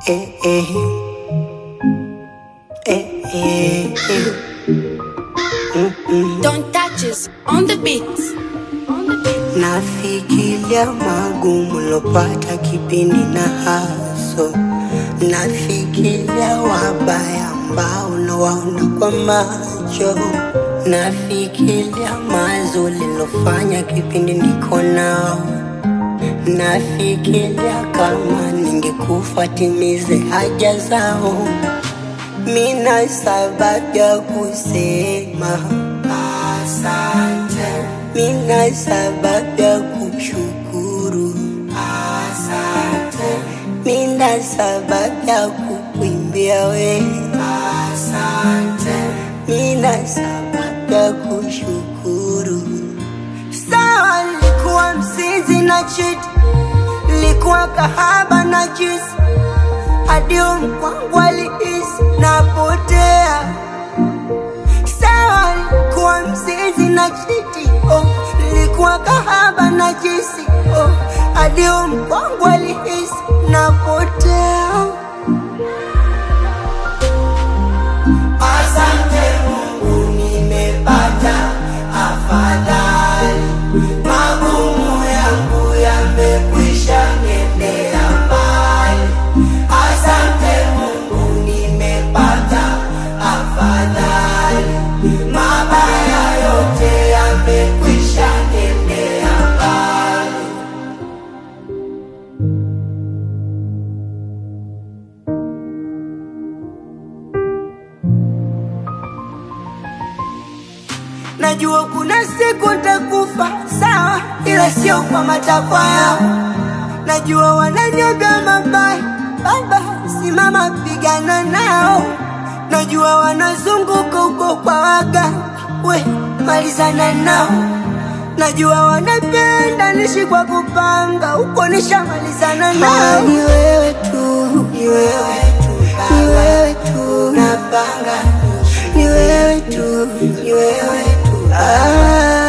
eh, eh. Eh, eh, eh. Don't touch us on the beat. On the beat. Nafikiria magumu lopata kipindi na haso, nafikiria wabaya ambao nawaona kwa macho, nafikiria mazuri lofanya kipindi niko nao, nafikiria kama ningekufa timize haja zao. Mina sababu ya kusema asante, mina sababu ya kushukuru asante, mina sababu ya kukuimbia we asante, mina sababu ya kushukuru. Sawa, nilikuwa msinzi na chiti, nilikuwa kahaba na jisi hadi mkwangu alihisi napotea. Sawa, nilikuwa mzizi na chiti oh, nilikuwa kahaba na jisi oh, hadi mkwangu alihisi napotea. Asante Mungu, nimepata afadhali, magumu yangu yamekwisha nendea mbali. Asante Mungu, nimepata afadhali, mabaya yote yamekwisha nendea mbali. Najua kuna siku nitakufa, sawa, ila sio kwa matakwa yao. Najua wananyoga mabaya, baba, simama pigana nao. Najua wanazunguka huko kwa waga, we malizana nao. Najua wanapenda nishi kwa kupanga, huko nishamalizana nao. Ni wewe tu, ni wewe tu, ni wewe tu, napanga ni wewe tu, ni wewe tu. Ah.